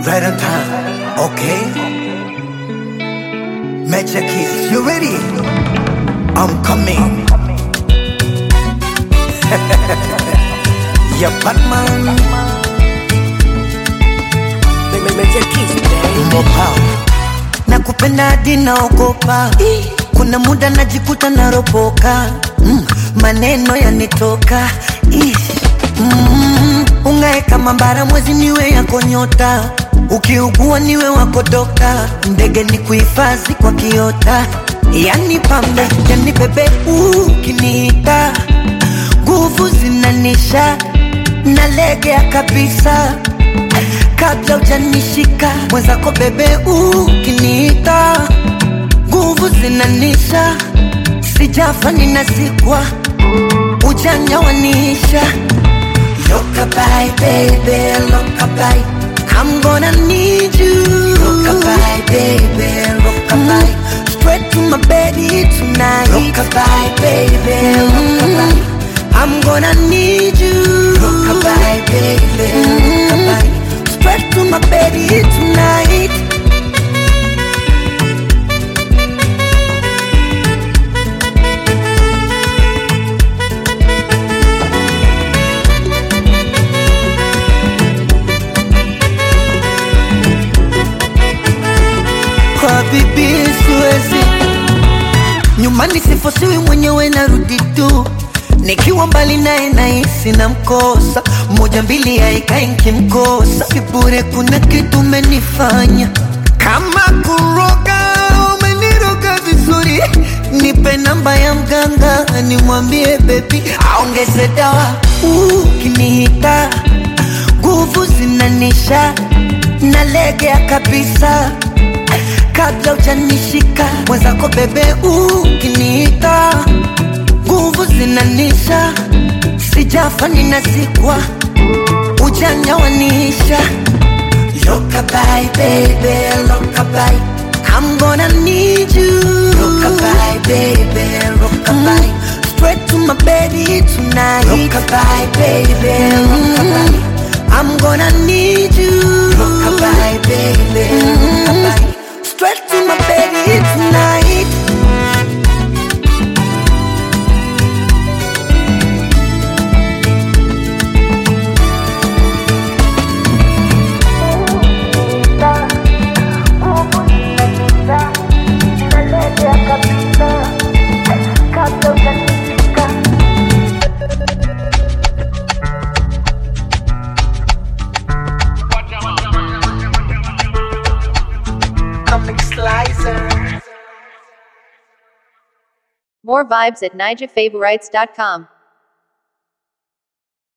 Right on time. Okay. Magic Keys, you ready? I'm coming. yeah, Batman. Major Keys, baby. More power. Nakupenda hadi naogopa, kuna muda najikuta naropoka, mm, maneno yanitoka Ish. mm, ungae kama mbara mwezi niwe yako nyota, ukiugua niwe wako dokta, ndege ni kuhifadhi kwa kiota, yani pambe yani bebe ukiniita, nguvu zinanisha nalegea kabisa kabla ujanishika mwenzako bebe ukiniita nguvu zinanisha sijafa ninazikwa ujanja wanisha lokabai bebe lokabai I'm gonna need you Rockabye, baby, rockabye Straight to my bed tonight Rockabye, baby, rockabye I'm gonna need you Rockabye, baby, rockabye Straight to my bed tonight kwa bibi siwezi nyumbani sifosiwi mwenyewe narudi tu nikiwa mbali naye nahisi na mkosa moja mbili haikai nkimkosa sibure kuna kitu umenifanya kama kuroga umeniroga vizuri nipe namba ya mganga nimwambie bebi aongeze dawa ukinihita nguvu zinanisha nalegea kabisa kabla ujanishika mwenzako bebe ukiniita nguvu zinanisha sijafa ninazikwa ujanja wanisha lokabai bebe lokabai I'm gonna need you Rockabye, baby, rockabye Straight to my baby tonight Rockabye, baby, rockabye I'm gonna need you Rockabye, baby, rockabye Straight to my baby tonight More vibes at nijafavorites.com.